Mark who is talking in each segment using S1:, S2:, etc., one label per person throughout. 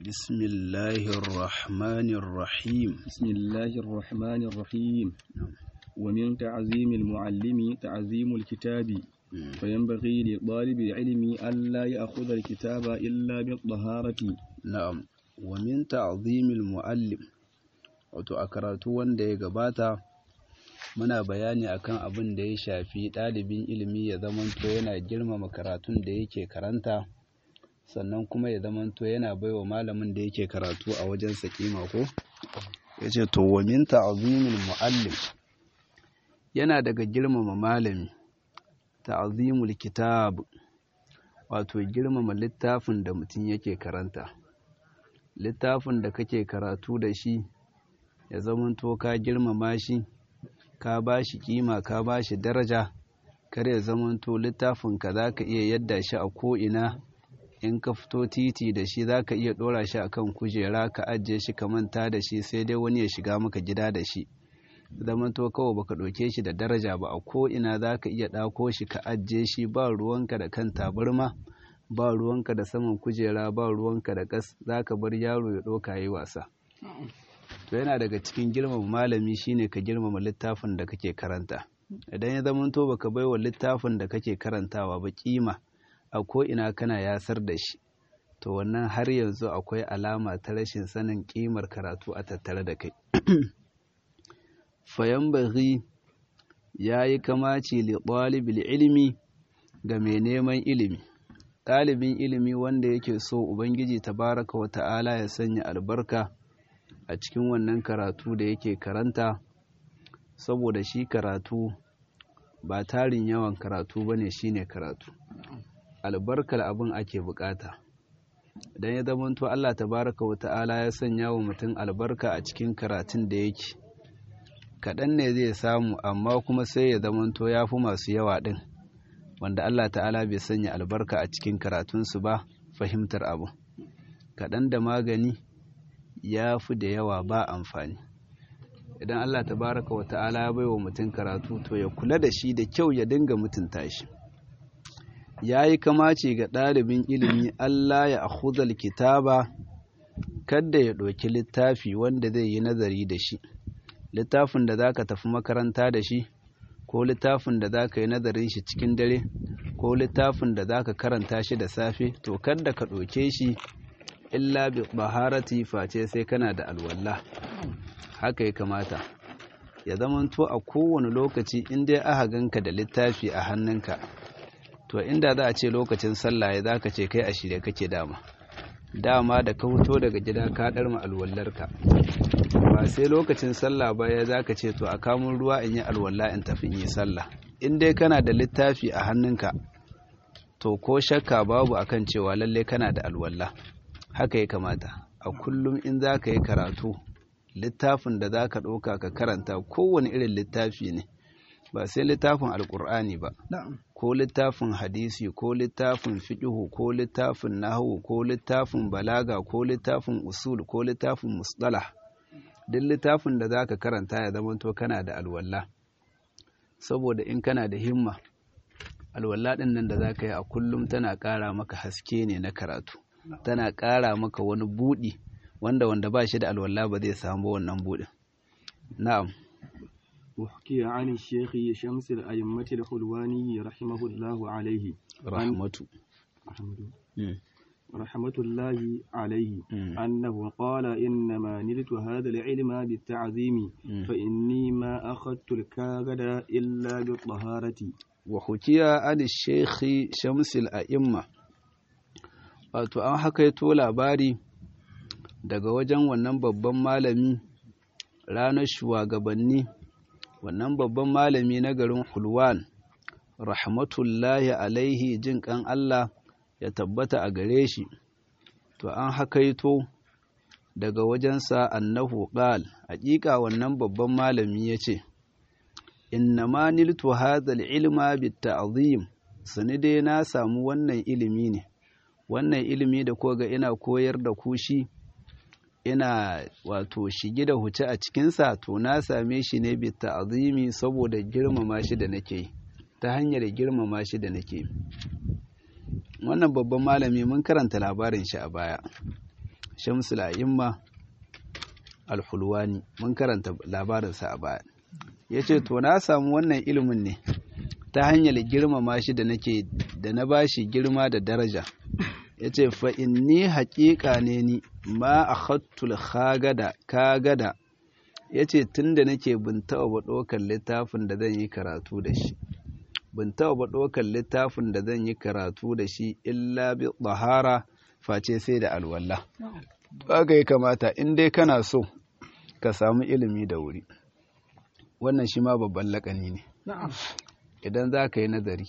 S1: بسم الله الرحمن الرحيم
S2: بسم الله الرحمن الرحيم ومن تعظيم المعلم تعظيم الكتاب فينبغي لطالب العلم ألا يأخذ الكتاب إلا بالطهارة
S1: na'am wa min ta'zimil muallim wato a karatu wanda ya gabata muna bayani akan abin da ya shafi ɗalibin ilimi ya zamanto yana girmama karatun da yake karanta sannan kuma ya zamanto yana baiwa malamin da yake karatu a wajen kima ko yace to wa min ta'zimil muallim yana daga girmama malami ta'zimul kitab wato girmama littafin da mutum yake karanta littafin da kake karatu da shi ya zamanto ka girmama shi ka ba shi kima ka ba shi daraja kar ya zamanto littafin ka za ka iya yadda shi a ko'ina in ka fito titi da shi za ka iya ɗora shi a kan kujera ka ajiye shi ka manta da shi sai dai wani ya shiga maka gida da shi zamanto kawai baka ɗauke shi da daraja ba a ko'ina za ka iya ɗako shi ka ajiye shi ba ruwanka da kan tabarma ba ruwanka da saman kujera ba ruwanka da ƙas za ka bar yaro ya ɗauka yi wasa to yana daga cikin girmama malami shine ka girmama littafin da kake karanta idan ya zamanto baka baiwa littafin da kake karantawa ba kima a ko ina kana yasar da shi to wannan har yanzu akwai alama ta rashin sanin kimar karatu a tattare da kai fayan baghi ya yi kamaci li ɗalibil ilimi ga mai neman ilimi ɗalibin ilimi wanda yake so ubangiji tabaraka wa ta'ala ya sanya albarka a cikin wannan karatu da yake karanta saboda shi karatu ba tarin yawan karatu ba ne shi ne karatu albarkar abin ake bukata idan ya zamanto Allah tabaraka wa ta'ala ya sanya wa mutum albarka a cikin karatun da yake kaɗan ne zai samu amma kuma sai ya zamanto ya fi masu yawa ɗin wanda Allah ta'ala bai sanya albarka a cikin karatunsu ba fahimtar abu kaɗan da magani ya fi da yawa ba amfani idan Allah tabaraka wa ta'ala ya bai wa mutum karatu to ya kula da shi da kyau ya dinga mutunta shi ya yi kamace ga ɗalibin ilimi Allah ya akhudhal kitaba kada ya ɗauki littafi wanda zai yi nazari da shi littafin da za ka tafi makaranta da shi ko littafin da za ka yi nazarin shi cikin dare ko littafin da za ka karanta shi da safe to kada ka ɗauke shi illa bi baharati face sai kana da alwala haka ya kamata ya zamanto a kowane lokaci in dai aka ganka da littafi a hannunka to inda za a ce lokacin sallah ya zaka ce kai a shirye kake dama dama da ka fito daga gida ka ɗarma alwallarka ba sai lokacin sallah ba ya zaka ce to a kamun ruwa in yi alwala in tafi in yi sallah in dai kana da littafi a hannunka to ko shakka babu akan cewa lalle kana da alwala haka ya kamata a kullum in za ka yi karatu littafin da za ka ɗauka ka karanta kowane irin littafi ne ba sai littafin alkur'ani ba ko littafin hadisi ko littafin fiƙihu ko littafin nahawu ko littafin balaga ko littafin usul ko littafin musdala duk littafin da za ka karanta ya zamanto kana da alwala saboda in kana da himma alwala ɗin nan da za ka yi a kullum tana ƙara maka haske ne na karatu tana ƙara maka wani buɗi wanda wanda ba shi da alwala ba zai samu wannan buɗin na'am
S2: وحكي عن الشيخ شمس الأئمة الحلواني رحمه الله عليه
S1: rahmatu
S2: رحمة الله عليه أنه قال إنما نلت هذا العلم بالتعظيم فإني ما أخذت الكاغد إلا بالطهارة
S1: وحكي عن الشيخ شمس الأئمة wato an hakaito labari daga wajen wannan babban malami ranar shugabanni wannan babban malami na garin hulwan rahmatullahi alaihi jin kan Allah ya tabbata a gare shi to an hakaito daga wajensa annahu qal haƙiƙa wannan babban malami ya ce innama niltu hadha ilma bitta'zim sani dai na samu wannan ilimi ne wannan ilimi da ko ga ina koyar da ku shi ina wato shige da huce a cikinsa to na same shi ne bi ta'zimi saboda girmama shi da nake ta hanyar girmama shi da nake wannan babban malami mun karanta labarin shi a baya shamsul a'imma alhulwani mun karanta labarinsa a baya ya ce to na samu wannan ilimin ne ta hanyar girmama shi da nake da na bashi girma da daraja ya ce fa inni haƙiƙa ne ni ma a hattul kagada kagada ya ce tun da nake bin taɓa ba ɗaukar littafin da zan yi karatu da shi bin taɓa ba ɗaukar littafin da zan yi karatu da shi illa bi tsahara face sai da alwala haka ya kamata in dai kana so ka samu ilimi da wuri wannan shi ma babban laƙani ne idan za ka yi nazari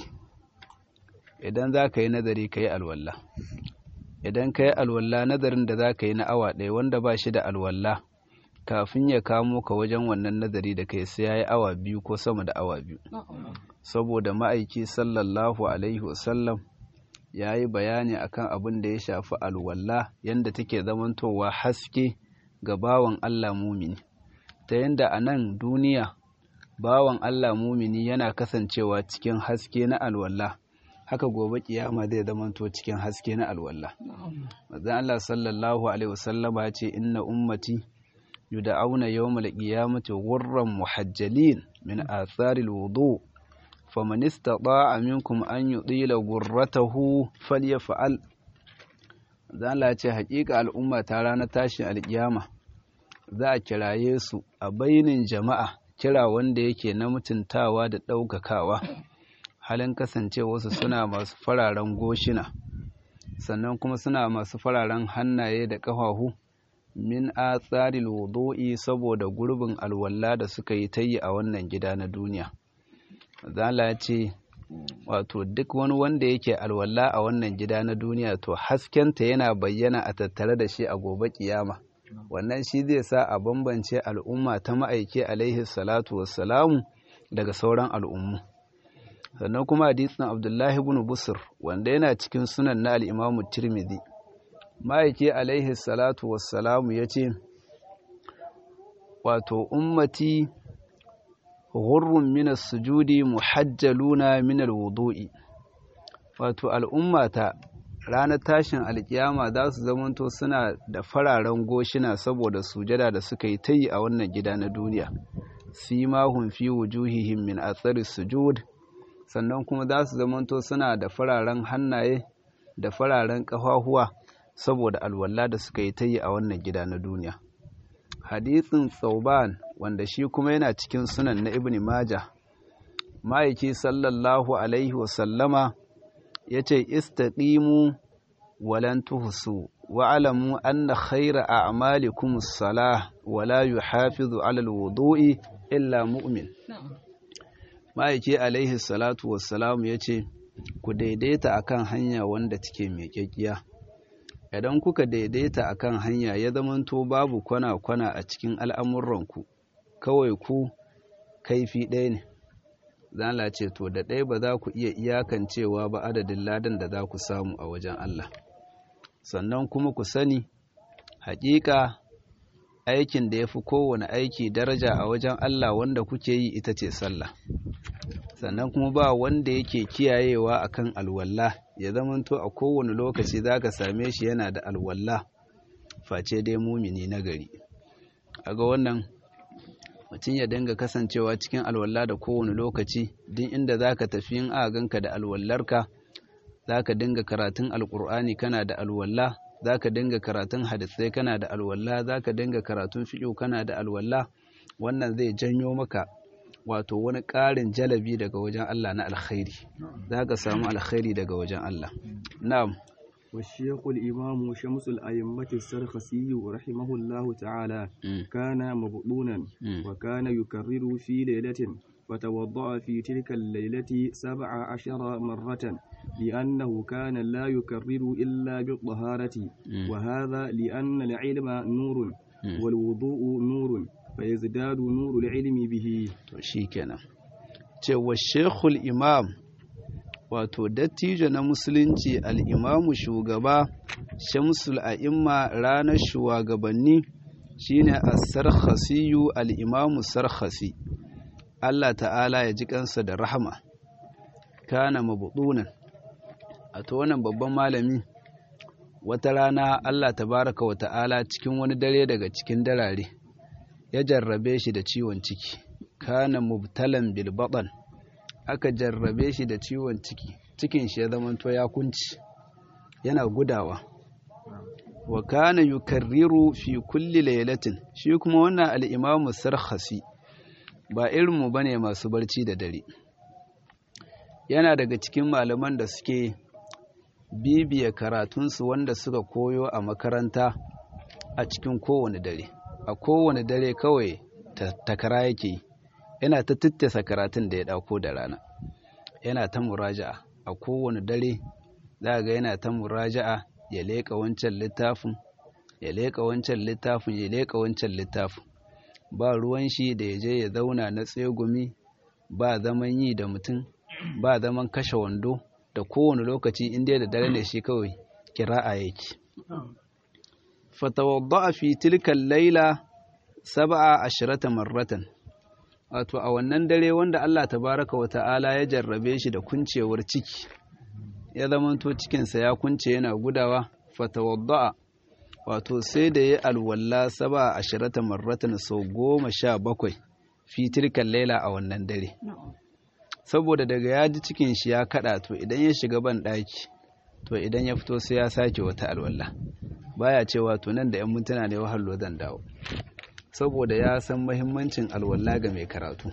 S1: idan za ka yi nazari ka yi alwala idan ka yi alwala nazarin da za ka yi na awa ɗaya wanda ba shi da alwala kafin ya kamo ka wajen wannan nazari da kai sai ya yi awa biyu ko sama da awa biyu saboda ma'aiki sallallahu alaihi wasallam ya yi bayani akan abin da ya shafi alwala yadda take zamantowa haske ga bawan Allah mumini ta yadda a nan duniya bawan Allah mumini yana kasancewa cikin haske na alwala haka gobe kiyama zai zamanto cikin haske na alwala manzon Allah sallallahu alaihi wasallama ya ce inna ummati yud'auna yawmal qiyamati ghurran muhajjalin min athari alwudu faman istata'a minkum an yudila ghurratahu falyaf'al zan Allah ce haƙiƙa al'umma ta ranar tashin alƙiyama za a kiraye su a bainin jama'a kira wanda yake na mutuntawa da ɗaukakawa halin kasancewarsu suna masu fararen goshina sannan kuma suna masu fararen hannaye da ƙafafu min atsaril wudu'i saboda gurbin alwala da suka yi ta yi a wannan gida na duniya zala ce wato duk wani wanda yake alwala a wannan gida na duniya to haskenta yana bayyana a tattare da shi a gobe kiyama wannan shi zai sa a bambance al'umma ta ma'aike alaihi salatu wassalamu daga sauran al'ummu sannan kuma hadisin abdullahi ibn busur wanda yana cikin sunan na al'imamu tirmidhi ma'aike alaihi salatu wassalamu ya ce wato ummati ghurrun minas sujudi muhajjaluna minal wudu'i wato al'ummata ranar tashin alkiyama za su zamanto suna da fararen goshina saboda sujada da suka yi ta yi a wannan gida na duniya simahun fi wujuhihim min atsari sujud sannan kuma za su zamanto suna da fararen hannaye da fararen ƙafafuwa saboda alwala da suka yi ta yi a wannan gida na duniya hadithin tsauban wanda shi kuma yana cikin sunan na ibn majah ma'aiki sallallahu alaihi wasallama ya ce istaqimu walan tuhsu wa'alamu anna khayra a'malikum as-salah wala yuhafizu 'ala al-wudu'i illa mu'min ma'aiki alaihi salatu wassalam ya ce ku daidaita akan hanya wanda take mai kyakkiya idan kuka daidaita akan hanya ya zamanto babu kwana-kwana a cikin al'amuranku kawai ku kaifi ɗaya ne zala ce to da ɗaya ba za ku iya iyakancewa ba adadin ladan da za ku samu a wajen Allah sannan kuma ku sani haƙiƙa aikin da ya fi kowane aiki daraja a wajen Allah wanda kuke yi ita ce sallah sannan kuma ba wanda yake kiyayewa akan alwalla ya zamanto a kowane lokaci za ka same shi yana da alwalla face dai mumini na gari a ga wannan mutum ya dinga kasancewa cikin alwala da kowane lokaci duk inda za ka tafi yin ganka da alwallarka za ka dinga karatun alkur'ani kana da alwala za ka dinga karatun hadisai kana da alwala za ka dinga karatun fiƙo kana da alwala wannan zai janyo maka wato wani ƙarin jalabi daga wajen Allah na alkhairi za ka samu alkhairi daga wajen Allah na'am
S2: والشيخ الإمام شمس الأئمة السرخسي رحمه الله تعالى كان مبطونا وكان يكرر في ليلة فتوضأ في تلك الليلة سبع عشر مرة لأنه كان لا يكرر إلا بالطهارة وهذا لأن العلم نور والوضوء نور فيزداد نور العلم به
S1: شيكنا والشيخ الإمام wato dattijo na musulunci al'imamu shugaba shamsul a'imma ranar shugabanni shine as-sarkhasiyu al-imamu sarkhasi Allah ta'ala ya ji kansa da rahama kana mabudunan a to wannan babban malami wata rana Allah tabaraka wa ta'ala cikin wani dare daga cikin darare ya jarrabe shi da ciwon ciki kana mubtalan bil baɗan aka jarrabe shi da ciwon ciki cikin shi ya zamanto ya kunci yana gudawa wa kana yukarriru fi kulli laylatin shi kuma wannan al-imamu sarkhasi ba irinmu bane masu barci da dare yana daga cikin malaman da suke bibiya karatunsu wanda suka koyo a makaranta a cikin kowane dare a kowane dare kawai takara yake yana ta tattasa karatun da ya dauko da rana yana ta muraja'a a kowane dare za ga yana ta muraja'a ya leƙa wancan littafin ya leƙa wancan littafin ya leƙa wancan littafin ba ruwan shi da ya je ya zauna na tsegumi ba zaman yi da mutum ba zaman kashe wando da kowane lokaci inda da dare ne shi kawai kira'a yake fatawadda fi tilkan laila sab'a ashirata marratan wato a wannan dare wanda Allah tabaraka wa ta'ala ya jarrabe shi da kuncewar ciki ya zamanto cikinsa ya kunce yana gudawa fatawadda wato sai da ya alwalla saba ashirata marratan sau goma sha bakwai fi tilkan laila a wannan dare saboda daga ya ji cikin shi ya kada to idan ya shiga ban daki to idan ya fito sai ya sake wata alwalla baya cewa to nan da yan mintuna ne wahallo zan dawo saboda ya san mahimmancin alwalla ga mai karatu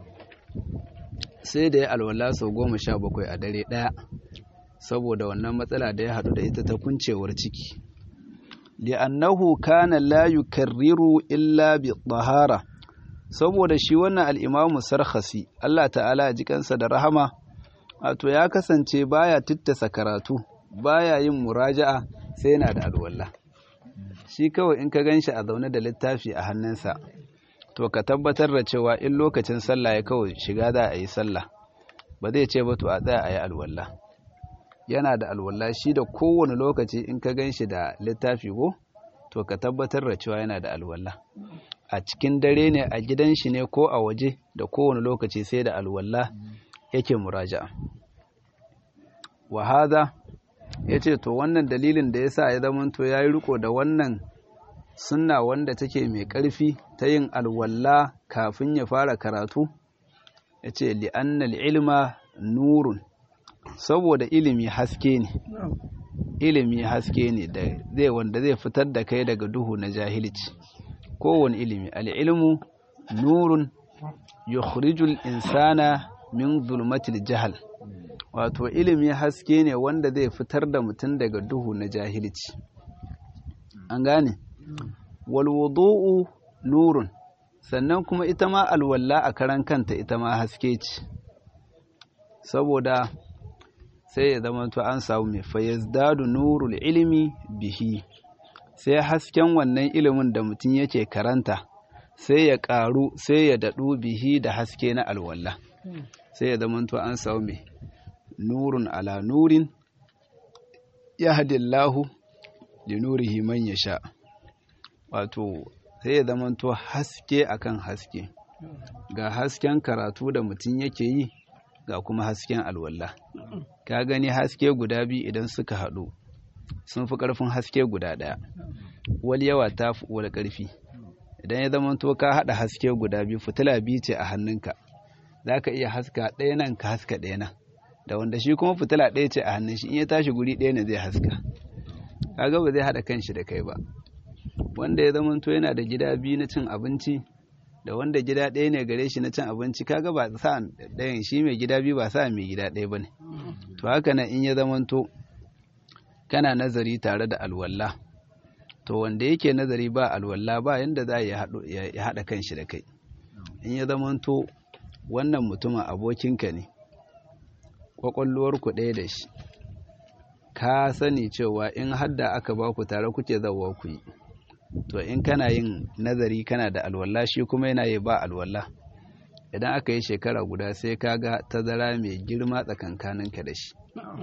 S1: sai da ya alwalla sau goma sha bakwai a dare ɗaya saboda wannan matsala da ya haɗu da ita ta kuncewar ciki li'annahu kana la yukarriru illa bi tahara saboda shi wannan al-imamu sarkhasi Allah ta'ala ya ji kansa da rahama wato ya kasance baya tittasa karatu baya yin muraja'a sai yana da alwala shi kawai in ka ganshi a zaune da littafi a hannunsa to ka tabbatar da cewa in lokacin sallah ya kawai shiga za a yi sallah ba zai ce ba to a tsaya a yi alwala yana da alwala shi da kowane lokaci in ka gan shi da littafi ko to ka tabbatar da cewa yana da alwala a cikin dare ne a gidan shi ne ko a waje da kowane lokaci sai da alwala yake muraja'a wa hadha yace to wannan dalilin da yasa ya zama to yayi riko da wannan sunna wanda take mai ƙarfi ta yin alwala kafin ya fara karatu yace li annal ilma nurun saboda ilimi haske ne ilimi haske ne da zai wanda zai fitar da kai daga duhu na jahilci kowane ilimi al'ilmu nurun yukhrijul insana min zulmatil jahal wato ilimi haske ne wanda zai fitar da mutum daga duhu na jahilci an gane wal wudu'u nurun sannan kuma ita ma alwalla a karan kanta ita ma haske ce saboda sai ya zama to an samu mai fayazdadu nurul ilimi bihi sai hasken wannan ilimin da mutum yake karanta sai ya ƙaru sai ya daɗu bihi da haske na alwala sai ya zama to an samu mai nurun ala nurin ya hadillahu da nurihi man ya sha wato sai ya zama to haske akan haske ga hasken karatu da mutum yake yi ga kuma hasken alwala ka gani haske guda biyu idan suka haɗu sun fi ƙarfin haske guda ɗaya wal yawa ta fi wal ƙarfi idan ya zama to ka haɗa haske guda biyu fitila biyu ce a hannunka za ka iya haska ɗaya nan ka haska ɗaya nan da wanda shi kuma fitila ɗaya ce a hannun shi in ya tashi guri ɗaya ne zai haska kaga ba zai haɗa kanshi da kai ba wanda ya zama to yana da gida biyu na cin abinci da wanda gida ɗaya ne gare shi na cin abinci kaga ba sa ɗayan shi mai gida biyu ba sa mai gida ɗaya ba ne to haka nan in ya zamanto kana nazari tare da alwala to wanda yake nazari ba alwala ba yanda za ya haɗa kanshi da kai in ya zamanto wannan mutumin abokinka ne ƙwaƙwalwarku ɗaya da shi ka sani cewa in hadda aka ba ku tare kuke zauwa ku yi to in kana yin nazari kana da alwala shi kuma yana yi ba alwala idan aka yi shekara guda sai ka ga tazara mai girma tsakankaninka da shi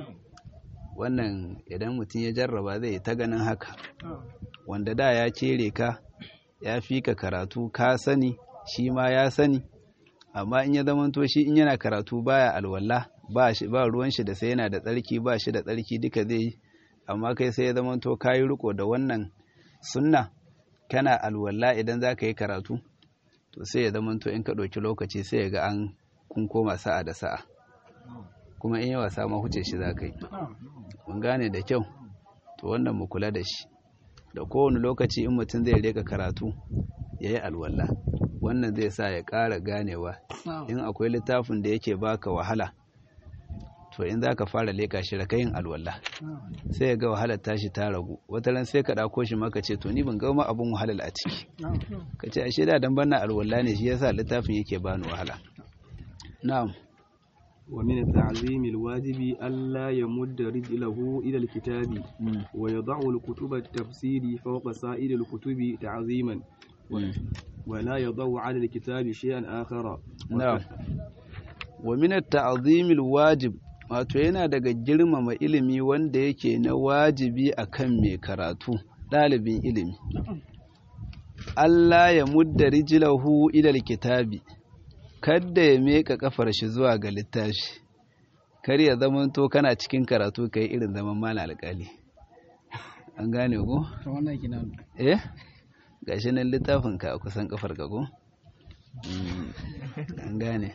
S1: wannan idan mutum ya jarraba zai ta ganin haka wanda da ya cere ka ya fi ka karatu ka sani shi ma ya sani amma in ya zamanto shi in yana karatu baya alwala ba ruwan shi da sai yana da tsarki ba shi da tsarki duka zai amma kai sai ya zama to kayi riko da wannan sunna kana alwala idan za ka yi karatu to sai ya zama to in ka ɗauki lokaci sai ya ga an kun koma sa'a da sa'a kuma in yi wasa ma huce shi za ka yi mun gane da kyau to wannan mu kula da shi da kowane lokaci in mutum zai reka karatu ya yi alwala wannan zai sa ya ƙara ganewa in akwai littafin da yake baka wahala to in za ka fara leka shi raka yin alwala sai ya ga wahalar tashi ta ragu wata ran sai ka ɗako shi maka ce to ni ban gama abin wahalar a ciki ka ce ashe da dan bana alwala ne shi yasa littafin yake bani wahala na'am
S2: ومن التعظيم الواجب ألا يمد رجله إلى الكتاب ويضع الكتب التفسير فوق سائر الكتب تعظيما ولا يضع على الكتاب شيئا آخر
S1: نعم ومن التعظيم الواجب wato yana daga girmama ilimi wanda yake na wajibi akan mai karatu ɗalibin ilimi Allah ya mudda rijilahu ilal kitabi kadda ya meka kafar shi zuwa ga littafi kar ya zaman to kana cikin karatu kai irin zaman mala alƙali an gane ko
S3: to wannan kina
S1: eh gashi nan littafin ka a kusan kafar ka ko an gane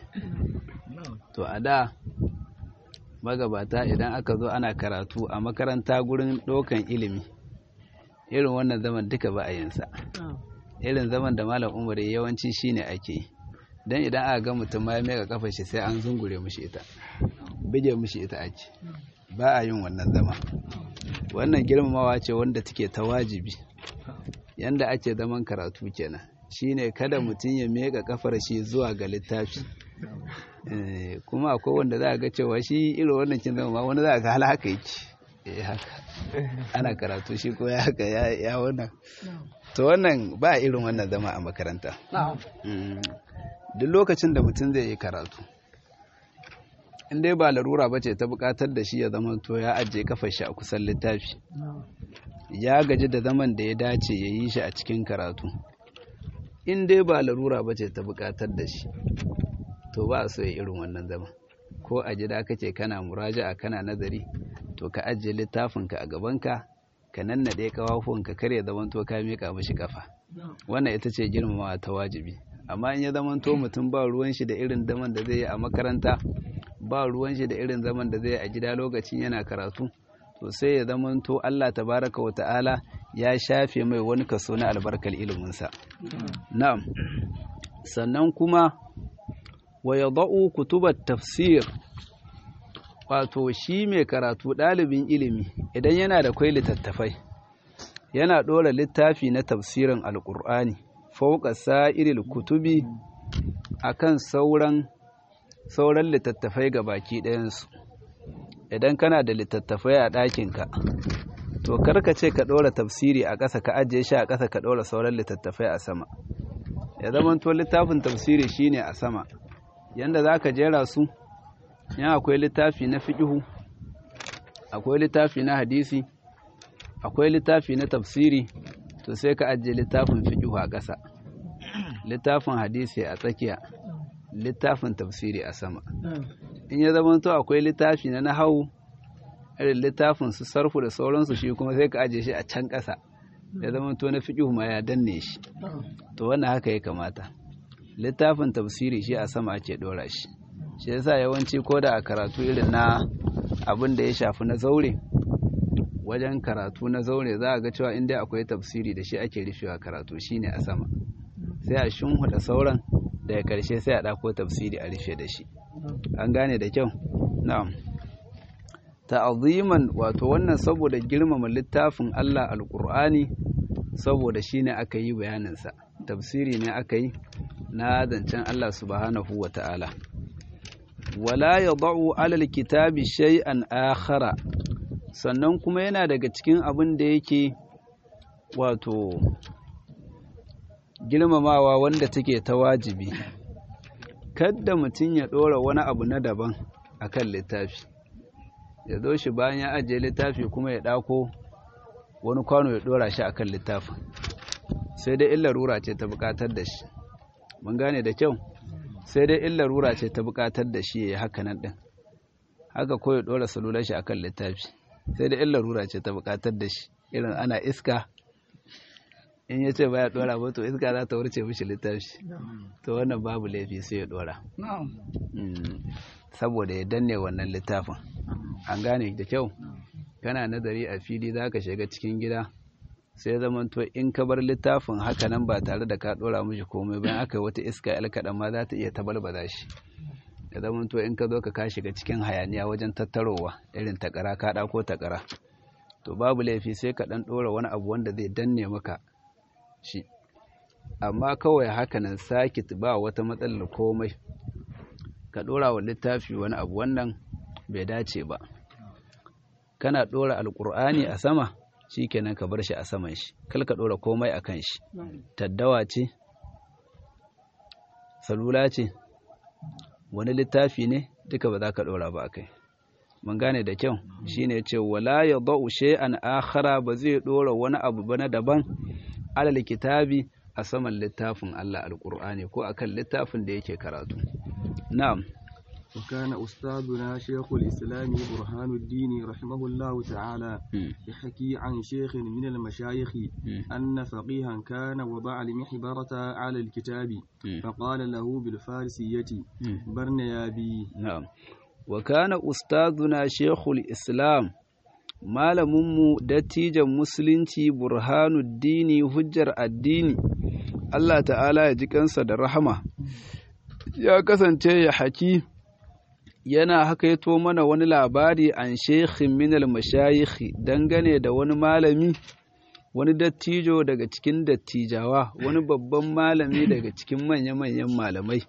S1: to a da magabata idan aka zo ana karatu a makaranta gurin ɗaukan ilimi irin wannan zaman duka ba a yinsa irin zaman da malam umar yawanci shine ake yi don idan aka ga mutum ma ya mega kafa shi sai an zungure mushi ita bige mushi ita ake ba a yin wannan zama wannan girmamawa ce wanda take ta wajibi yanda ake zaman karatu kenan shine kada mutum ya mega kafar shi zuwa ga littafi kuma akwai wanda za a ga cewa shi irin wannan kin zama ma wani za a ga hala haka yake eh haka ana karatu shi ko ya haka ya wannan to wannan ba irin wannan zama a makaranta duk lokacin da mutum zai yi karatu in dai ba larura ba ce ta bukatar da shi ya zama to ya ajiye kafar shi a kusan littafi ya gaji da zaman da ya dace ya yi shi a cikin karatu in dai ba larura ba ce ta bukatar da shi to ba so ya irin wannan zama ko a gida kake kana muraja'a kana nazari to ka ajiye littafinka a gabanka ka nannaɗe kafafuwanka kar ya zama to ka miƙa mashi kafa wannan ita ce girmamawa ta wajibi amma in ya zama to mutum ba ruwan shi da irin zaman da zai yi a makaranta ba ruwan shi da irin zaman da zai yi a gida lokacin yana karatu to sai ya zama to Allah tabaraka wa ta'ala ya shafe mai wani kaso na albarkar iliminsa na'am sannan kuma wa yadau kutubat tafsir wato shi mai karatu ɗalibin ilimi idan yana da kwai littattafai yana ɗora littafi na tafsirin alƙur'ani fauka sa'iril kutubi akan sauran sauran littattafai ga baki ɗayansu idan kana da littattafai a ɗakinka to karka ce ka ɗora tafsiri a ƙasa ka ajiye shi a ƙasa ka ɗora sauran littattafai a sama ya zama to littafin tafsiri shine a sama yanda za ka jera su yan akwai littafi na fiƙihu akwai littafi na hadisi akwai littafi na tafsiri to sai ka ajiye littafin fiƙihu a ƙasa littafin hadisi a tsakiya littafin tafsiri a sama in ya zama to akwai littafi na nahawu irin littafin su sarfu da sauransu shi kuma sai ka ajiye shi a can ƙasa ya zama to na fiƙihu ma ya danne shi to wannan haka ya kamata littafin tafsiri shi a sama ake ɗora shi shi yasa yawanci ko da a karatu irin na abin da ya shafi na zaure wajen karatu na zaure za a ga cewa inda akwai tafsiri da shi ake rufewa karatu shine a sama sai a shimhuda sauran daga karshe sai a ɗako tafsiri a rufe da shi an gane da kyau na'am ta'aziman wato wannan saboda girmama littafin Allah alqur'ani saboda shine aka yi bayaninsa tafsiri ne aka yi na zancen Allah subhanahu wa ta'ala wala ya ba'u alal kitabi shay'an akhara sannan kuma yana daga cikin abin da yake wato girmamawa wanda take ta wajibi kadda mutum ya ɗora wani abu na daban akan littafi ya zo shi bayan ya ajiye littafi kuma ya ɗako wani kwano ya ɗora shi akan littafin sai dai illa rura ce ta buƙatar da shi mun gane da kyau sai dai illa rura ce ta buƙatar da shi ya yi haka nan ɗin haka ko ya ɗora salular shi akan littafi sai da illa rura ce ta bukatar da shi irin ana iska in ya ce baya dora ba to iska za ta wurce mishi littafi to wannan babu laifi sai ya dora saboda ya danne wannan littafin an gane da kyau kana nazari a fili za ka shiga cikin gida sai zaman to in ka bar littafin haka nan ba tare da ka dora mishi komai bayan aka yi wata iska yar kaɗan ma za ta iya tabalbaza shi da zaman to in ka zo ka shiga cikin hayaniya wajen tattarowa irin takara ka ɗako takara to babu laifi sai ka ɗan ɗora wani abu wanda zai danne maka shi amma kawai hakanan sakit ba wata matsalar komai ka ɗora wa littafi wani abu wannan bai dace ba kana ɗora alƙur'ani a sama shi kenan ka bar shi a saman shi kal ka ɗora komai a kan shi taddawa ce salula ce wani littafi ne duka ba za ka ɗora ba a kai mun gane da kyau shine ce wala ya ba'u shay'an akhara ba zai ɗora wani abu ba na daban alal kitabi a saman littafin Allah alƙur'ani ko akan littafin da yake karatu na'am
S2: وكان أستاذنا شيخ الإسلام برهان الدين رحمه الله تعالى يحكي عن شيخ من المشايخ أن فقيها كان وضع المحبرة على الكتاب فقال له بالفارسية برنيابي
S1: نعم وكان أستاذنا شيخ الإسلام malaminmu dattijan musulunci burhanuddini hujjar addini Allah ta'ala ya ji kansa da rahama ya kasance ya haki yana hakaito mana wani labari an shekhin minal mashayikhi dangane da wani malami wani dattijo daga cikin dattijawa wani babban malami daga cikin manya-manyan malamai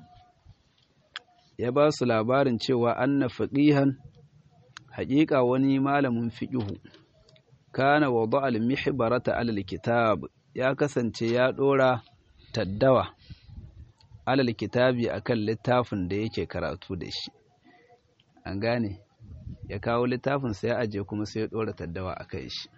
S1: ya ba su labarin cewa anna faqihan haƙiƙa wani malamin fiƙihu kana wada al-mihbarata alal kitab ya kasance ya ɗora taddawa alal kitabi akan littafin da yake karatu da shi an gane ya kawo littafin sai ya aje kuma sai ya ɗora taddawa a kai shi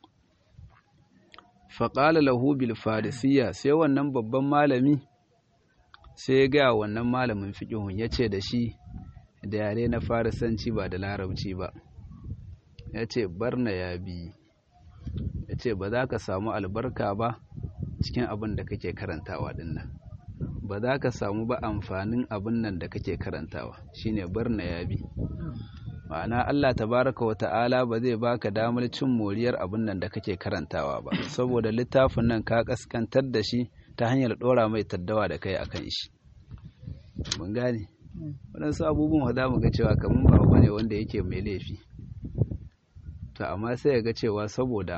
S1: faƙala lahu bil farisiya sai wannan babban malami sai ya gaya wannan malamin fiƙihun ya ce da shi da yare na farisanci ba da larabci ba ya ce barna ya bi ya ce ba za ka samu albarka ba cikin abin da kake karantawa dinnan ba za ka samu ba amfanin abin nan da kake karantawa shine barna ya bi ma'ana Allah tabaraka wa ta'ala ba zai baka damar cin moriyar abin nan da kake karantawa ba saboda littafin nan ka kaskantar da shi ta hanyar dora mai taddawa da kai akan shi mun gane waɗansu abubuwan za mu ga cewa kamar ba abu ne wanda yake mai laifi to amma sai ga cewa saboda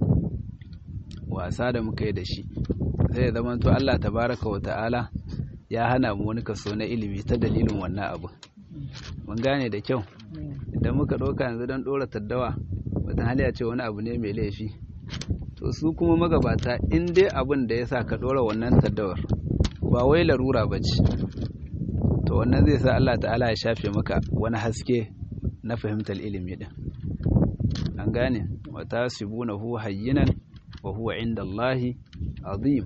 S1: wasa da muka yi da shi zai zama to Allah tabaraka wa ta'ala ya hana mu wani kaso na ilimi ta dalilin wannan abu mun gane da kyau idan muka ɗauka yanzu don ɗora taddawa wata hali ce wani abu ne mai laifi to su kuma magabata in dai abin da ya sa ka ɗora wannan taddawar ba wai larura ba ce to wannan zai sa Allah ta'ala ya shafe maka wani haske na fahimtar ilimi din an gane wata sibunahu hayyinan wa huwa inda Allahi azim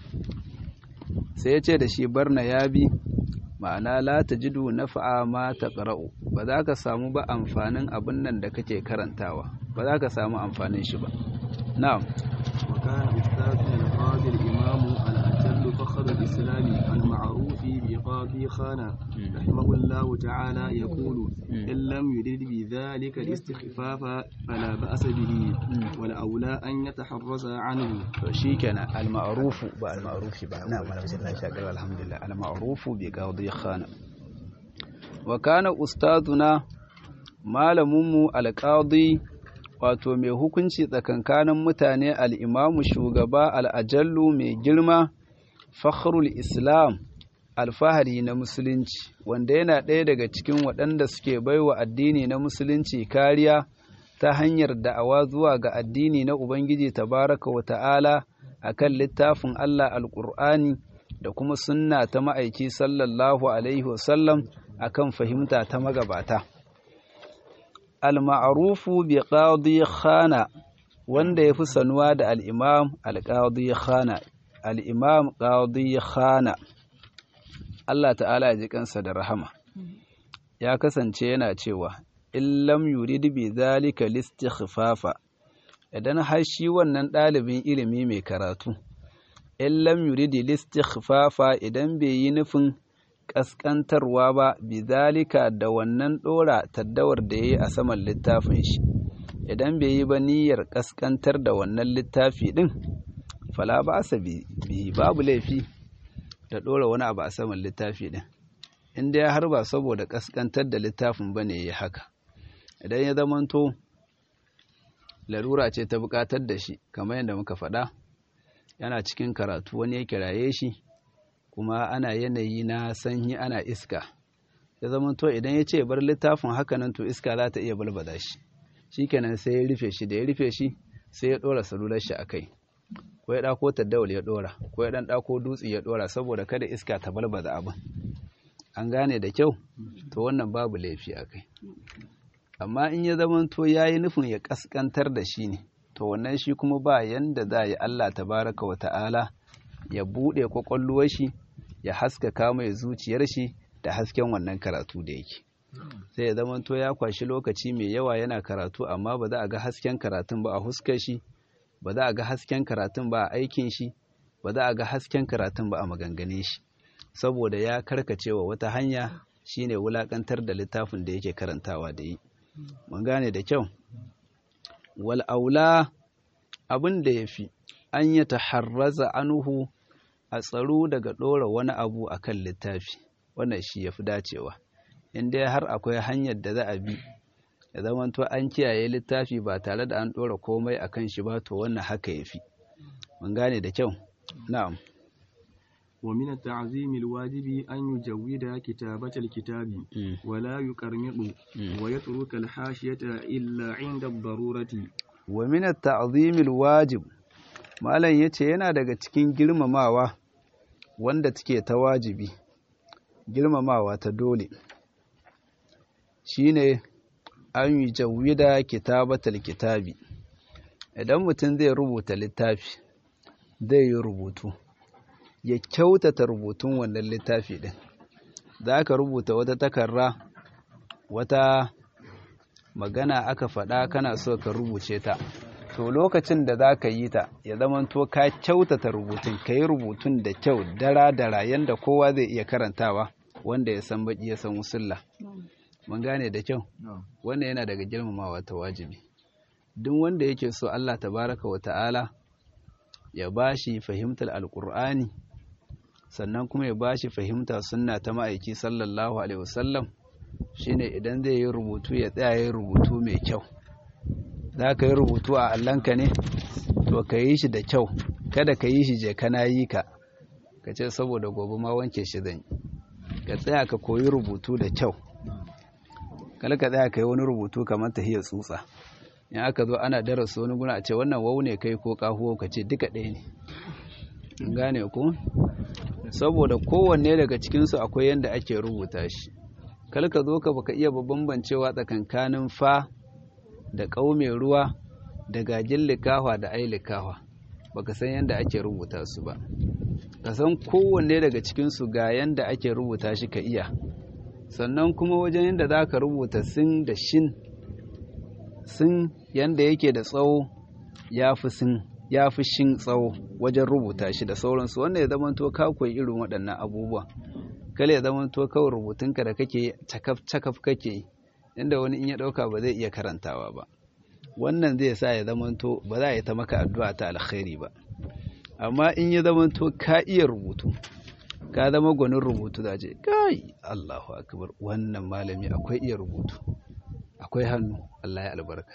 S1: sai ya ce da shi barna ya bi ma'ana la tajidu nafa'a ma taqra'u ba za ka samu ba amfanin abin nan da kake karantawa ba za ka samu amfanin shi ba na'am
S2: وكان أستاذنا القاضي الإمام الأجل فخر الإسلام المعروف بقاضي خانة رحمه الله تعالى يقول إن لم يرد بذلك الاستخفاف فلا بأس به والأولى أن يتحرز عنه
S1: شيكنا المعروف با المعروف با نعم أنا بسم الله شاكر الحمد لله المعروف بقاضي خانة وكان أستاذنا malaminmu alƙadi wato mai hukunci tsakankanin mutane al'imamu shugaba al'ajallu mai girma fakhrul islam alfahari na musulunci wanda yana ɗaya daga cikin waɗanda suke baiwa addini na musulunci kariya ta hanyar da'awa zuwa ga addini na ubangiji tabaraka wa ta'ala a kan littafin allah alƙur'ani da kuma sunna ta ma'aiki sallallahu alaihi wasallam a kan fahimta ta magabata al-ma'rufu bi qadi khana wanda yafi sanuwa da al-imam al-qadi khana al-imam qadi khana Allah ta'ala ya ji kansa da rahama ya kasance yana cewa in lam yurid bi zalika listikhfafa idan har shi wannan ɗalibin ilimi mai karatu in lam yurid listikhfafa idan bai yi nufin ƙasƙantarwa ba bi zalika da wannan ɗora taddawar da ya yi a saman littafin shi idan bai yi ba niyyar ƙasƙantar da wannan littafi ɗin fala ba sa bi babu laifi da ɗora wani abu a saman littafi ɗin in dai har ba saboda ƙasƙantar da littafin ba ne ya haka idan ya zamanto larura ce ta buƙatar da shi kamar yadda muka faɗa yana cikin karatu wani ya kiraye shi kuma ana yanayi na sanyi ana iska ya zamanto idan ya ce bar littafin haka nan to iska za ta iya balbada shi shikenan sai ya rufe shi da ya rufe shi sai ya ɗora salular shi a kai ko ya ɗako taddawul ya ɗora ko ya ɗan ɗako dutse ya ɗora saboda kada iska ta balbada abin an gane da kyau to wannan babu laifi a kai amma in ya zamanto ya yi nufin ya ƙasƙantar da shi ne to wannan shi kuma ba yanda za yi Allah tabaraka wa ta'ala ya buɗe kwakwalluwar shi ya haskaka mai zuciyar shi da hasken wannan karatu da yake sai ya zamanto ya kwashi lokaci mai yawa yana karatu amma ba za a ga hasken karatun ba a huskar shi ba za a ga hasken karatun ba a aikin shi ba za a ga hasken karatun ba a maganganin shi saboda ya karkacewa wata hanya shine wulakantar da littafin da yake karantawa da yi mun gane da kyau wal aula abin da yafi an ya taharraza anuhu a tsaro daga ɗora wani abu akan littafi wannan shi yafi dacewa in dai har akwai hanyar da za a bi ya zamanto an kiyaye littafi ba tare da an ɗora komai akan shi ba to wannan haka yafi mun gane da kyau na'am
S2: ومن التعظيم الواجب أن يجود كتابة الكتاب ولا يكرمط ويترك الحاشية إلا عند الضرورة
S1: ومن التعظيم الواجب malam yace yana daga cikin girmamawa wanda take ta wajibi girmamawa ta dole shine an yi jawida kitabatal kitabi idan mutum zai rubuta littafi zai yi rubutu ya kyautata rubutun wannan littafi ɗin za ka rubuta wata takarra wata magana aka faɗa kana so ka rubuce ta to lokacin da za ka yi ta ya zamanto ka kyautata rubutun ka yi rubutun da kyau dara-dara yadda kowa zai iya karantawa wanda ya san baƙi ya san wusulla mun gane da kyau wannan yana daga girmamawa ta wajibi duk wanda yake so Allah tabaraka wa ta'ala ya bashi fahimtar alkur'ani sannan kuma ya bashi fahimta sunna ta ma'aiki sallallahu alaihi wasallam shine idan zai yi rubutu ya tsaya yi rubutu mai kyau za ka yi rubutu a allanka ne to ka yi shi da kyau kada ka yi shi je kana yi ka ka ce saboda gobe ma wanke shi zan yi ka tsaya ka koyi rubutu da kyau kala ka tsaya ka yi wani rubutu kamar tahiyar tsutsa in aka zo ana darasa wani guna a ce wannan wau ne kai ko kahuwa ka ce duka ɗaya ne gane ku saboda kowanne daga cikinsu akwai yadda ake rubuta shi kal ka zo ka baka iya bambancewa tsakankanin fa da ƙaume ruwa da gajin likawa da ai likawa baka san yadda ake rubuta su ba ka san kowanne daga cikinsu ga yadda ake rubuta shi ka iya sannan kuma wajen yadda za ka rubuta sin da shin sin yadda yake da tsawo ya fi sin ya fi shin tsawo wajen rubuta shi da sauransu wanda ya zamanto ka koyi irin waɗannan abubuwa kala ya zamanto kawai rubutunka da kake cakaf cakaf kake yi inda wani in ya ɗauka ba zai iya karantawa ba wannan zai sa ya zamanto ba za a yi ta maka addu'a ta alkhairi ba amma in ya zamanto ka iya rubutu ka zama gwanin rubutu za ce kai Allahu akbar wannan malami akwai iya rubutu akwai hannu Allah ya albarka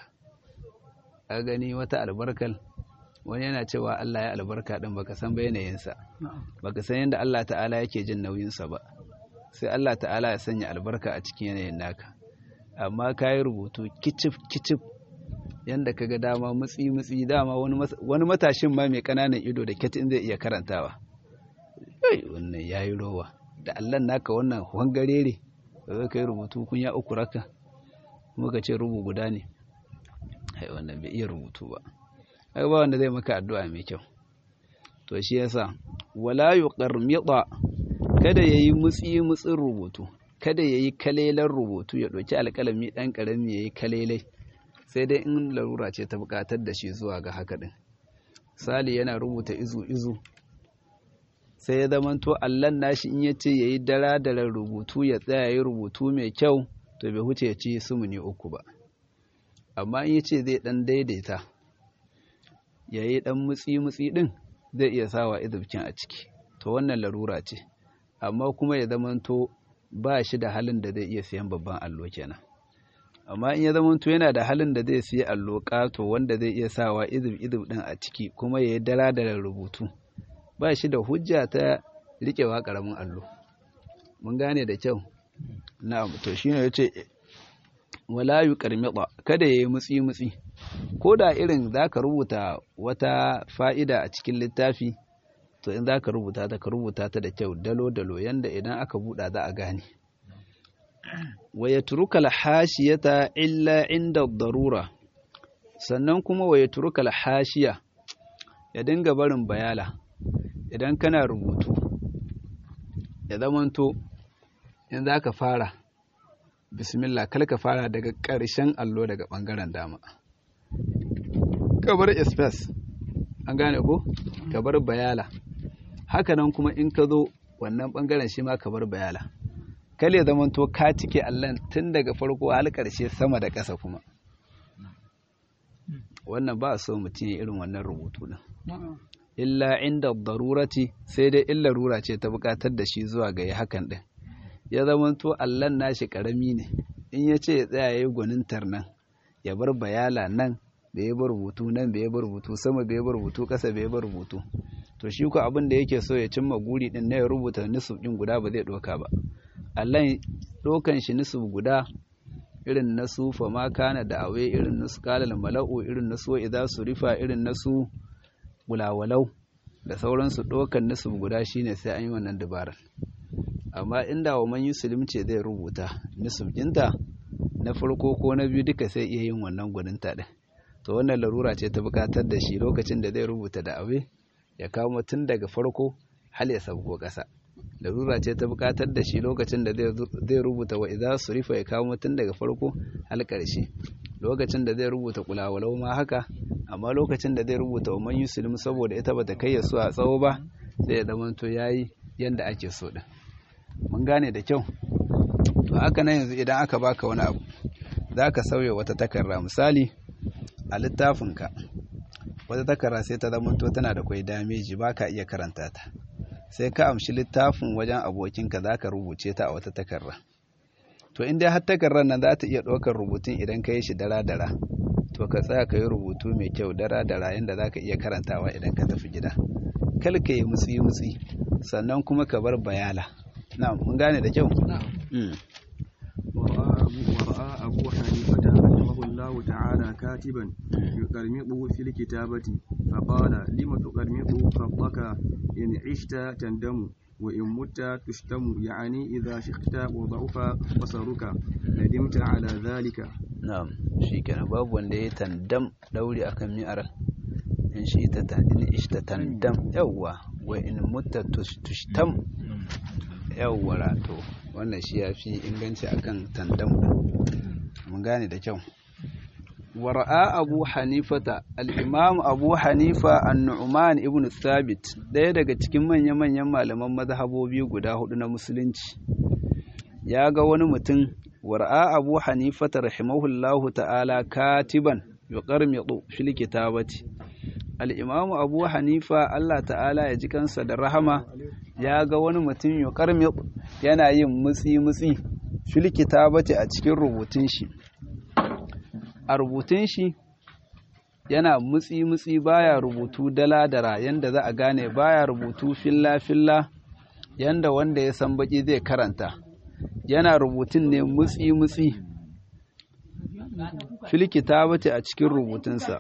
S1: a gani wata albarkal wani yana cewa Allah ya albarka din baka san yanayinsa baka san yadda Allah ta'ala yake jin nauyinsa ba sai Allah ta'ala ya sanya albarka a cikin yanayin naka amma ka yi rubutu kicif kicif yadda ka ga dama mutsi mutsi dama wani matashin ma mai ƙananan ido da ketin zai iya karantawa wannan ya yi rowa da Allah naka wannan wangarere da zai ka yi rubutu kun ya uku raka kuma ka ce rubu guda ne wannan bai iya rubutu ba ai ba wanda zai maka addu'a mai kyau to shi yasa wala yuqarmida kada yayi mutsi mutsin rubutu kada ya yi kalelan rubutu ya ɗauki alƙalami ɗan ƙarami ya yi kalelai sai dai in larura ce ta buƙatar da shi zuwa ga haka ɗin sali yana rubuta izu izu sai ya zamanto allon nashi in ya ce ya yi dara da rubutu ya tsaya yi rubutu mai kyau to bai huce ya ci sumuni uku ba amma in ya ce zai ɗan daidaita ya yi ɗan mutsi-mutsi ɗin zai iya sawa izubcin a ciki to wannan larura ce amma kuma ya zamanto ba shi da halin da zai iya siyan babban allo kenan amma in ya zamanto yana da halin da zai siya allo ƙato wanda zai iya sawa izub-izub ɗin a ciki kuma ya yi dara da rubutu ba shi da hujja ta riƙewa ƙaramin allo mun gane da kyau na'am to shine yace wala yuqarmida kada yayi mutsi mutsi ko da irin zaka rubuta wata fa'ida a cikin littafi to in zaka rubuta ta ka rubuta ta da kyau dalo dalo yanda idan aka buɗa za a gane wa yatruka al-hashiyata illa inda darura sannan kuma wa yatruka al-hashiya ya dinga barin bayala idan kana rubutu ya zamanto in za ka fara bismillah kal ka fara daga ƙarshen allo daga ɓangaren dama ka bar space an gane ko ka bar bayala hakanan kuma in ka zo wannan ɓangaren shi ma ka bar bayala kal ya zamanto ka cike allon tun daga farko har ƙarshe sama da ƙasa kuma wannan ba so mutum ya irin wannan rubutu din illa inda darurati sai dai illa rura ce ta bukatar da shi zuwa ga hakan din ya zamanto allan nashi karami ne in ya ce ya tsaya yayi gwanintar nan ya bar bayala nan bai bar rubutu nan bai bar rubutu sama bai bar rubutu kasa bai bar rubutu to shi ko abin da yake so ya cimma guri din na ya rubuta nisub din guda ba zai doka ba allan dokan shi nisub guda irin na su fa ma kana da awe irin na su kalal mala'u irin na su idza surifa irin na su gulawalau da sauransu ɗaukan nisub guda shine sai an yi wannan dabarar amma inda wa man yuslim ce zai rubuta nisub ɗinta na farko ko na biyu duka sai iya yin wannan gwaninta ɗin to wannan larura ce ta buƙatar da shi lokacin da zai rubuta da abe ya kamo tun daga farko hal ya sabko ƙasa larura ce ta buƙatar da shi lokacin da zai rubuta wa idza surifa ya kamo tun daga farko hal ƙarshe lokacin da zai rubuta kulawalau ma haka amma lokacin da zai rubuta wa man yuslim saboda ita bata kai su a tsawo ba sai ya zama to yayi yanda ake so din mun gane da kyau to haka nan yanzu idan aka baka wani abu zaka sauya wata takarda misali a littafinka wata takarda sai ta zama to tana da kwai dameji baka iya karanta ta sai ka amshi littafin wajen abokinka zaka rubuce ta a wata takarda to in dai har takardar nan za ta iya ɗaukar rubutun idan ka yi shi dara-dara to ka tsaya ka yi rubutu mai kyau dara-dara yadda za ka iya karantawa idan ka tafi gida kal ka yi mutsi-mutsi sannan kuma ka bar bayala na mun gane da kyau
S2: ورأى أبو حنيفة رحمه الله تعالى كاتبا يقرمط في الكتابة فقال لم تقرمط خطك إن عشت تندم وإن مت تشتم يعني إذا شخت وضعف بصرك ندمت على ذلك
S1: na'am shikenan babu wanda ya tandam dauri akan mi'ar in shi ta in ishta tandam yawwa wa in mutta tushtam yawwa rato wannan shi yafi inganci akan tandam mun gane da kyau wara'a abu hanifata al-imam abu hanifa an-nu'man ibn thabit daya daga cikin manya-manyan malaman mazhabobi guda hudu na musulunci ya ga wani mutum wara'a abu hanifata rahimahullahu ta'ala katiban yuqarmidu fil kitabati al-imam abu hanifa Allah ta'ala ya ji kansa da rahama ya ga wani mutum yuqarmidu yana yin mutsi mutsi fil kitabati a cikin rubutun shi a rubutun shi yana mutsi mutsi baya rubutu dala dara yanda za a gane baya rubutu filla filla yanda wanda ya san baki zai karanta yana rubutun ne mutsi-mutsi filkita bace a cikin rubutunsa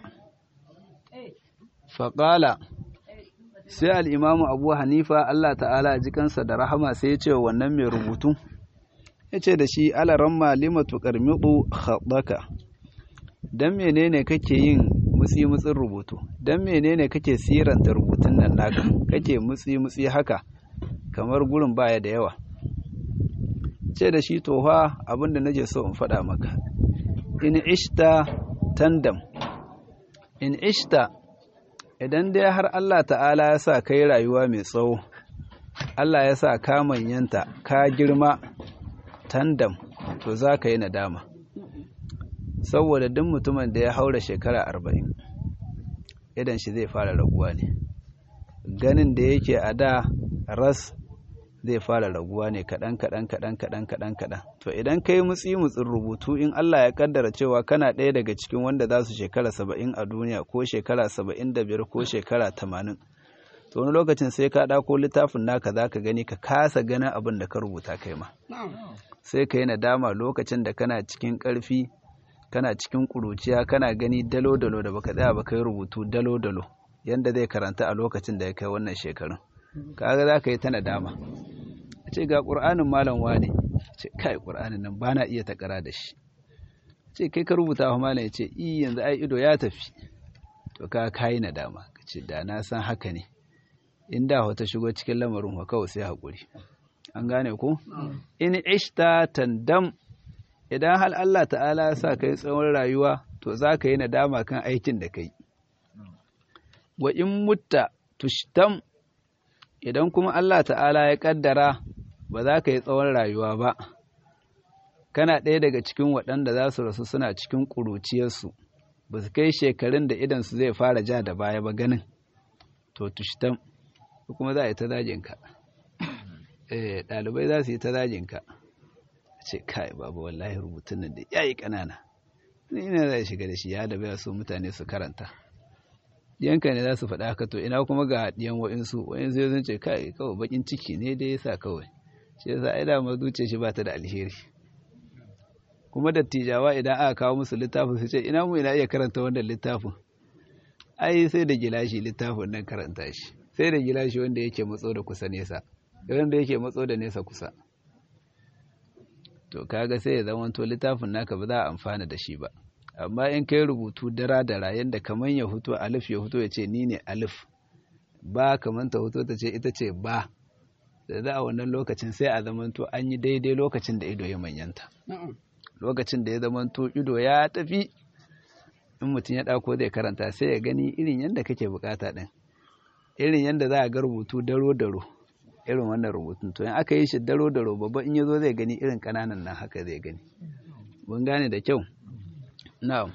S1: faƙala sai al'imamu abu hanifa Allah ta'ala ji kansa da rahama sai ya ce wannan mai rubutu ya ce da shi alaran malimatu ƙarmiɗu haɗaka don menene kake yin mutsi-mutsin rubutu don menene kake siranta rubutun nan naka kake mutsi-mutsi haka kamar gurin baya da yawa ce da shi toha abinda nake so in faɗa maka in ishta tandam in ishta idan dai har Allah ta'ala ya sa kai rayuwa mai tsawo Allah ya sa ka manyanta ka girma tandam to za ka yi nadama saboda duk mutumin da ya haura shekara arba'in idan shi zai fara raguwa ne ganin da yake a da ras zai fara raguwa ne kaɗan kaɗan kaɗan kaɗan kaɗan kaɗan to idan ka yi mutsi mutsin rubutu in Allah ya kaddara cewa kana ɗaya daga cikin wanda za su shekara saba'in a duniya ko shekara saba'in da biyar ko shekara tamanin to wani lokacin sai ka ɗako littafin naka za ka gani ka kasa ganin abin da ka rubuta kai ma sai ka yi nadama lokacin da kana cikin ƙarfi kana cikin ƙuruciya kana gani dalo-dalo da baka tsaya ba kai rubutu dalo-dalo yanda zai karanta a lokacin da ya kai wannan shekarun kaga za ka yi ta nadama a ce ga ƙur'anin malam wane ce kai ƙur'anin nan ba na iya takara da shi ce kai ka rubuta wa malam ya ce i yanzu ai ido ya tafi to ka kayi nadama ka ce da na san haka ne in da wata shigo cikin lamarin wa kawai sai haƙuri an gane ko in ishta tandam idan hal Allah ta'ala ya sa kai tsawon rayuwa to za ka yi nadama kan aikin da kai wa in mutta tushtam idan kuma Allah ta'ala ya kaddara ba za ka yi tsawon rayuwa ba kana ɗaya daga cikin waɗanda za su rasu suna cikin ƙuruciyarsu ba su kai shekarun da idansu zai fara ja da baya ba ganin to tushtam kuma za a yi ta dajinka ɗalibai za su yi ta dajinka ce kai babu wallahi rubutun nan da ya yi ƙanana ina za shiga da shi ya da baya so mutane su karanta yanka ne za su faɗa haka to ina kuma ga ɗiyan wa'insu wa'insu ya zance kai kawai bakin ciki ne dai yasa kawai shi yasa ai da zuciya shi ba ta da alheri kuma dattijawa idan aka kawo musu littafin su ce ina mu ina iya karanta wannan littafin ai sai da gilashi littafin nan karanta shi sai da gilashi wanda yake matso da kusa nesa wanda yake matso da nesa kusa to kaga sai ya zama to littafin naka ba za a amfana da shi ba amma in kai rubutu dara dara yadda kamar ya huto alif ya huto ya ce ni ne alif ba kamar ta huto ta ce ita ce ba da za a wannan lokacin sai a zamanto an yi daidai lokacin da ido ya manyanta lokacin da ya zamanto ido ya tafi in mutum ya ɗauko zai karanta sai ya gani irin yadda kake bukata ɗin irin yadda za a ga rubutu daro daro irin wannan rubutun to in aka yi shi daro daro babba in ya zo zai gani irin ƙananan nan haka zai gani mun gane da kyau na'am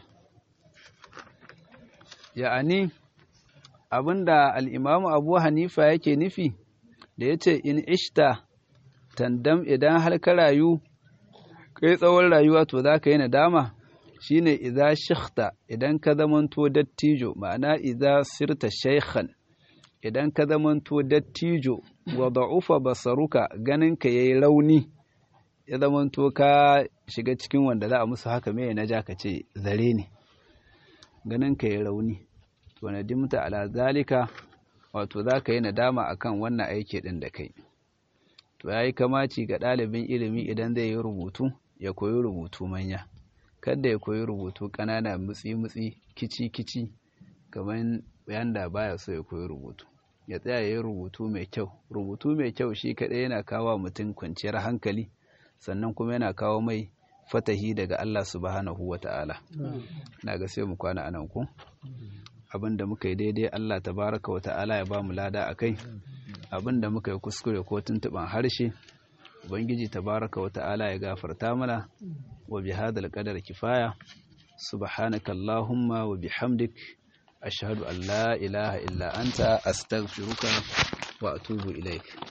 S1: ya'ani abinda al'imamu abu hanifa yake nufi da ya ce in ishta tandam idan har ka rayu kai tsawon rayuwa to za ka yi nadama shine idza shikhta idan ka zamanto dattijo ma'ana idza sirta shaykhan idan ka zamanto dattijo wa da'ufa basaruka ganin ka yayi rauni ya zamanto ka shiga cikin wanda za a musu haka me na ja ka ce zare ne ganin ka yayi rauni to nadimta ala zalika wato za ka yi nadama akan wannan aiki din da kai to yayi kamaci ga ɗalibin ilimi idan zai yi rubutu ya koyi rubutu manya kada ya koyi rubutu ƙanana mutsi-mutsi kici-kici kamar yanda baya so ya koyi rubutu ya tsaya ya yi rubutu mai kyau rubutu mai kyau shi kaɗai yana kawo mutum kwanciyar hankali sannan kuma yana kawo mai fatahi daga Allah subhanahu wa ta'ala na ga sai mu kwana anan ku abin da muka yi daidai Allah tabaraka wa ta'ala ya ba mu lada a kai abin da muka yi kuskure ko tuntuɓan harshe ubangiji tabaraka wa ta'ala ya gafarta mana wa bi hadal qadar kifaya subhanaka allahumma wa bihamdik ashhadu an la ilaha illa anta astaghfiruka wa atubu ilaik